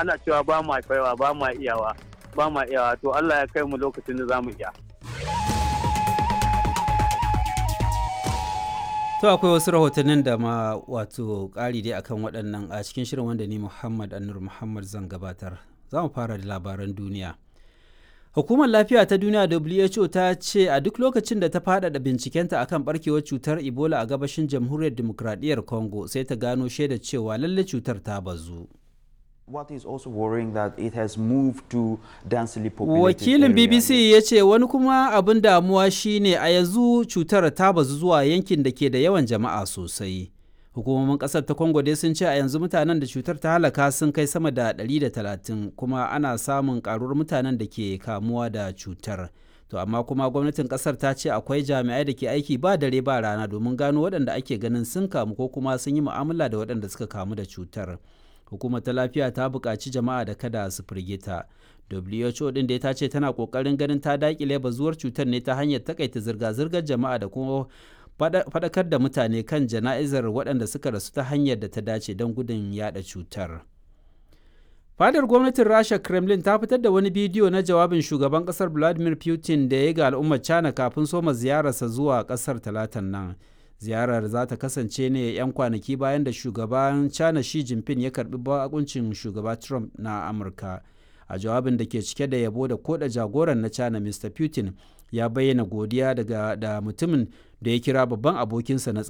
ana cewa ba ma kaiwa ba ma iyawa ba ma iyawa to Allah ya kai mu lokacin da za mu iya To akwai wasu rahotannin da ma wato ƙari dai akan waɗannan a cikin shirin wanda ni Muhammad Anur Muhammad zan gabatar. Za mu fara da labaran duniya. Hukumar Lafiya ta Duniya WHO ta ce a duk lokacin da ta faɗaɗa bincikenta akan barkewar cutar Ebola a gabashin Jamhuriyar Dimokuraɗiyyar Congo sai ta gano shaida cewa lalle cutar ta bazu. What is also worrying that it has moved to densely populated Wakilin area. BBC ya ce wani kuma abin damuwa shine a yanzu cutar ta bazu zuwa yankin da ke da yawan jama'a sosai. Hukumomin ƙasar ta Congo dai sun ce a yanzu mutanen da cutar ta halaka sun kai sama da 130 kuma ana samun ƙaruwar mutanen da ke kamuwa da cutar. To amma kuma gwamnatin ƙasar ta ce akwai jami'ai da ke aiki ba dare ba rana domin gano waɗanda ake ganin sun kamu ko kuma sun yi mu'amala da waɗanda suka kamu da cutar. hukumar ta lafiya ta buƙaci jama'a da kada su firgita who din da ta ce tana ƙoƙarin ganin ta daƙile bazuwar cutar ne ta hanyar takaita zirga-zirgar jama'a da kuma faɗakar da mutane kan jana'izar waɗanda suka rasu ta hanyar da ta dace don gudun yada cutar fadar gwamnatin rasha kremlin ta fitar da wani bidiyo na jawabin shugaban ƙasar vladimir putin da ya ga al'ummar china kafin soma ziyararsa zuwa ƙasar talatan nan ziyarar za ta kasance ne 'yan kwanaki bayan da shugaban china shi jinping ya karbi bakuncin shugaba trump na amurka a jawabin da ke cike da yabo da koda jagoran na china mr putin ya bayyana godiya daga da mutumin da ya kira babban abokinsa na